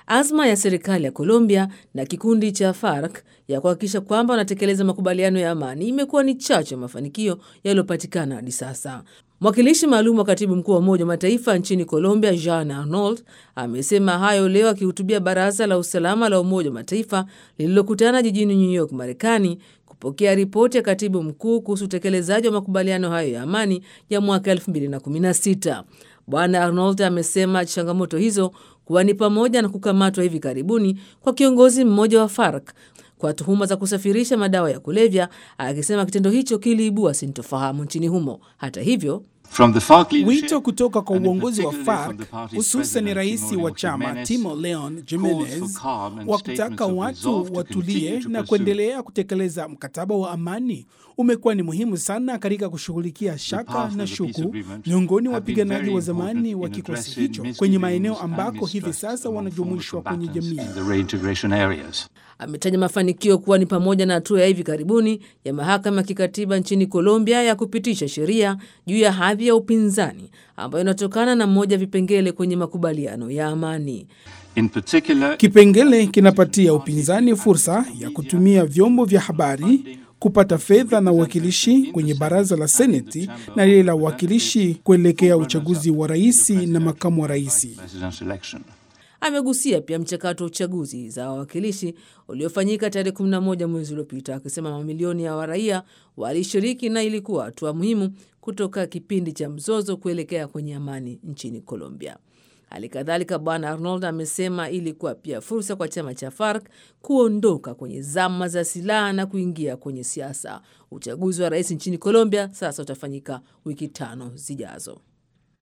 azma ya serikali ya Colombia na kikundi cha FARC ya kuhakikisha kwamba wanatekeleza makubaliano ya amani imekuwa ni chachu ya mafanikio yaliyopatikana hadi sasa. Mwakilishi maalum wa katibu mkuu wa Umoja wa Mataifa nchini Colombia, Jean Arnault, amesema hayo leo akihutubia Baraza la Usalama la Umoja wa Mataifa lililokutana jijini New York, Marekani, kupokea ripoti ya katibu mkuu kuhusu utekelezaji wa makubaliano hayo ya amani ya mwaka 2016. Bwana Arnold amesema changamoto hizo kuwa ni pamoja na kukamatwa hivi karibuni kwa kiongozi mmoja wa FARC kwa tuhuma za kusafirisha madawa ya kulevya, akisema kitendo hicho kiliibua sintofahamu nchini humo. Hata hivyo Wito kutoka kwa uongozi wa FARC hususan rais wa chama Timo Leon Jimenez wa kutaka watu watulie na kuendelea kutekeleza mkataba wa amani umekuwa ni muhimu sana katika kushughulikia shaka na shuku miongoni wa wapiganaji wa zamani wa kikosi hicho kwenye maeneo ambako hivi sasa wanajumuishwa kwenye jamii. Ametaja mafanikio kuwa ni pamoja na hatua ya hivi karibuni ya mahakama ya kikatiba nchini Colombia ya kupitisha sheria juu ya hadhi ya upinzani ambayo inatokana na mmoja ya vipengele kwenye makubaliano ya amani. Kipengele kinapatia upinzani fursa ya kutumia vyombo vya habari kupata fedha na uwakilishi kwenye baraza la seneti na lile la uwakilishi kuelekea uchaguzi wa rais na makamu wa rais. Amegusia pia mchakato wa uchaguzi za wawakilishi uliofanyika tarehe 11 mwezi uliopita, akisema mamilioni ya waraia walishiriki na ilikuwa hatua muhimu kutoka kipindi cha mzozo kuelekea kwenye amani nchini Colombia. Hali kadhalika Bwana Arnold amesema ilikuwa pia fursa kwa chama cha FARC kuondoka kwenye zama za silaha na kuingia kwenye siasa. Uchaguzi wa rais nchini Colombia sasa utafanyika wiki tano zijazo.